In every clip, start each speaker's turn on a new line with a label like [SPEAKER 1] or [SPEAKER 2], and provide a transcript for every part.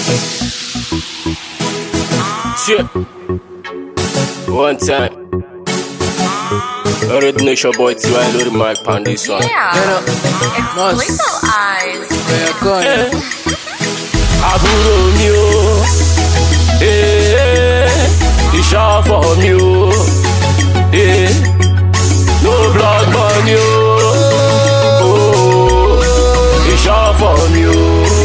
[SPEAKER 1] Shit. One time. Already know it's your boy T.Y. Load the mic on this one.
[SPEAKER 2] Yeah.
[SPEAKER 3] Get up.
[SPEAKER 2] It's
[SPEAKER 3] Must.
[SPEAKER 2] Lethal Eyes.
[SPEAKER 3] Where you going?
[SPEAKER 1] Àbúrò mi o, eh, ìṣọ́fọ̀ mi o, eh, no blood money o, oh, ìṣọ́fọ̀ mi o,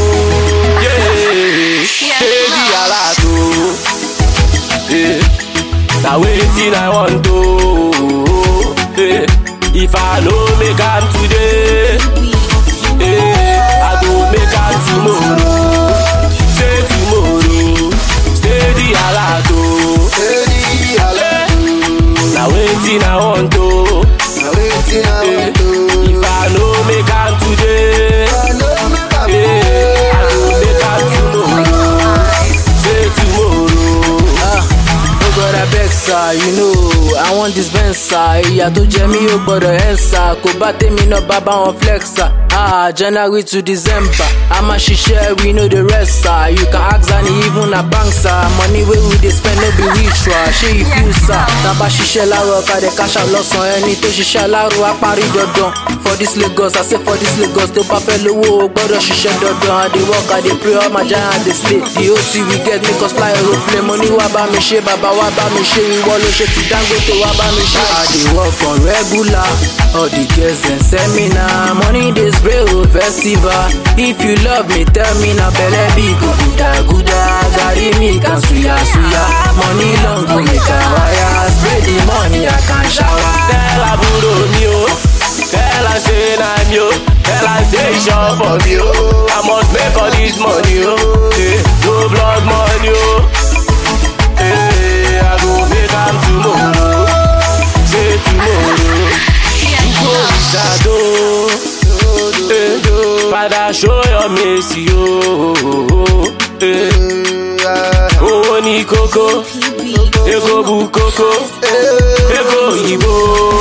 [SPEAKER 1] yeah, steady alert o, eh, na wetin I want o, eh, if I no make am today, eh, I go make am tomorrow. say tomorrow steady alert o
[SPEAKER 4] Steady alert,
[SPEAKER 1] na wetin i want o
[SPEAKER 4] na wetin I want to.
[SPEAKER 1] if i no make am today
[SPEAKER 4] I know make am
[SPEAKER 1] eh, i go make am tomorrow say tomorrow.
[SPEAKER 3] Ah, no god abeg sir you know i wan dispenser ìyà tó jẹ mí ó gbọdọ̀ ẹ̀ sà kò bá tèmi náà bá bá wọn flex sir. Ah, January to December, a máa ṣiṣẹ́ we no dey rest sir. You can ask Zani even na bank sir. Money wey we dey spend no be ritual, ṣé you feel sir? Tábà ṣiṣẹ́ láàárọ̀ kàdé káṣá lọ́sàn-án ẹni tó ṣiṣẹ́ aláàrọ̀ á parí dandan. For this Lagos, I say for this Lagos, tó bá fẹ́ lówó o gbọ́dọ̀ ṣiṣẹ́ dandan. I dey work, I dey pray, all my giant dey slay. The OT we get make us fly aeroplane. Mo ní wá bá mi ṣe, bàbá wá bá mi ṣe, ìwọ ló ṣe ti Dangote wá bá mi ṣe. I dey work on regular, all the girls dem seminar. Money dey spray o festival. If you love me, tell me na belle big o guda guda. Gari mi kan suya suya. Money long go make a wire. Spray the money, I can shower.
[SPEAKER 1] tell àbúrò mi o tell am say na mi o tell am say ìṣọ́fọ̀ mi o i must make all this money o eh, no blood money o eh, i go make am tomorrow say tomorrow go ṣàdó eh, father show your mercy o eh, owó ní kókó ego bu kókó ego òyìnbó.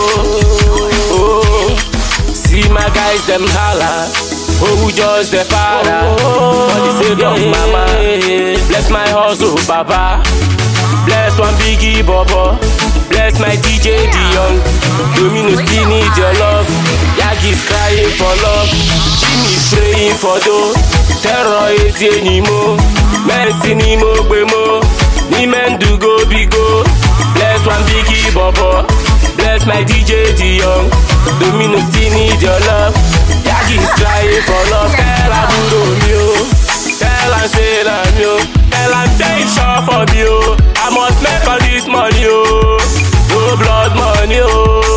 [SPEAKER 1] Oh, see my guys them holla. Oh, who just the para for the sake of mama. Bless my hustle, Baba. Bless one biggie, Bobo. Bless my DJ Dion. Domino still need your love. Yagi's crying for love. Jimmy's praying for dough. Terror is anymore. Mercy ni mo gbe mo. Ni mendu go bigo. Bless one biggie, Bobo. Bless my DJ Dion. Domino still need your love. Yagi's crying for love. Tell àbúrò mi o. Tell am say na mi o. Tell am say it's sure for me o. I must make all this money o. No blood money o.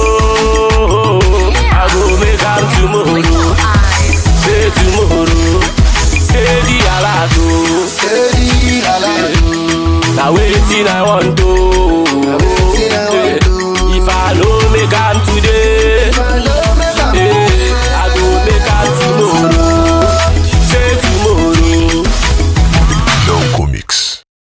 [SPEAKER 1] I go make am tomorrow.
[SPEAKER 2] Lethal Eyes.
[SPEAKER 1] Say tomorrow. Steady alert o.
[SPEAKER 4] Steady alert,
[SPEAKER 1] Na wetin I want o.